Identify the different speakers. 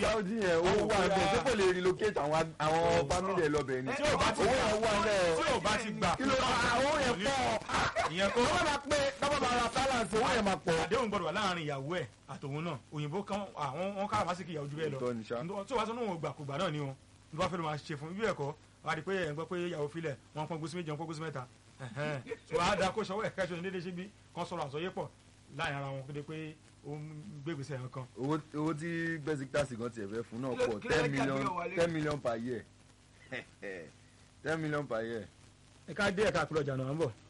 Speaker 1: Saudi yẹn owó wà ń bẹ̀ ṣé kò lè relocate àwọn àwọn family ẹ̀ lọ́bẹ̀ ni
Speaker 2: tí ò bá ti
Speaker 1: owó yẹn wà ń bẹ̀
Speaker 2: tí ò bá ti gbà
Speaker 1: kí ló owó yẹn pọ̀
Speaker 2: ìyẹn kó
Speaker 1: tọ́wọ́ máa pé tọ́wọ́ máa ra balance owó yẹn máa pọ̀.
Speaker 2: àdéhùn gbọdọ̀ wà láàrin ìyàwó ẹ̀ àtòun náà òyìnbó kan àwọn wọn kára màsíkì ìyàwó ju bẹ́ẹ̀ lọ
Speaker 1: Òótọ́ ni ṣá.
Speaker 2: tí wàá sọ ní òun gbà kó gbà náà ni o ní wàá fẹ́ ló máa ṣe fún bí ẹ̀kọ́ wàá di pé ẹ̀ ń gbọ́ pé ìyàwó filẹ̀ wọn pọ́n gúúsù méjì wọn pọ́n gúúsù mẹ́ta tí wàá da kó ṣọwọ́ ẹ̀ka ìṣòro déédéé síbi kan sọ̀rọ̀ àsọyé pọ̀ láàrin ara wọn kéde pé ó ń gbégbèsè ẹ̀ kan
Speaker 1: owó owó tí Besiktas gan tiẹ̀ fẹ́ fún náà
Speaker 3: Kí ló-
Speaker 1: pọ̀
Speaker 3: kí ló
Speaker 1: ten
Speaker 3: fẹ́ kí
Speaker 1: million
Speaker 3: àgbéyẹ̀wò wálé?
Speaker 1: ten million per year ten million per year.
Speaker 2: ẹ̀ka dé ẹ̀ka àpilọ̀jà náà ń bọ̀.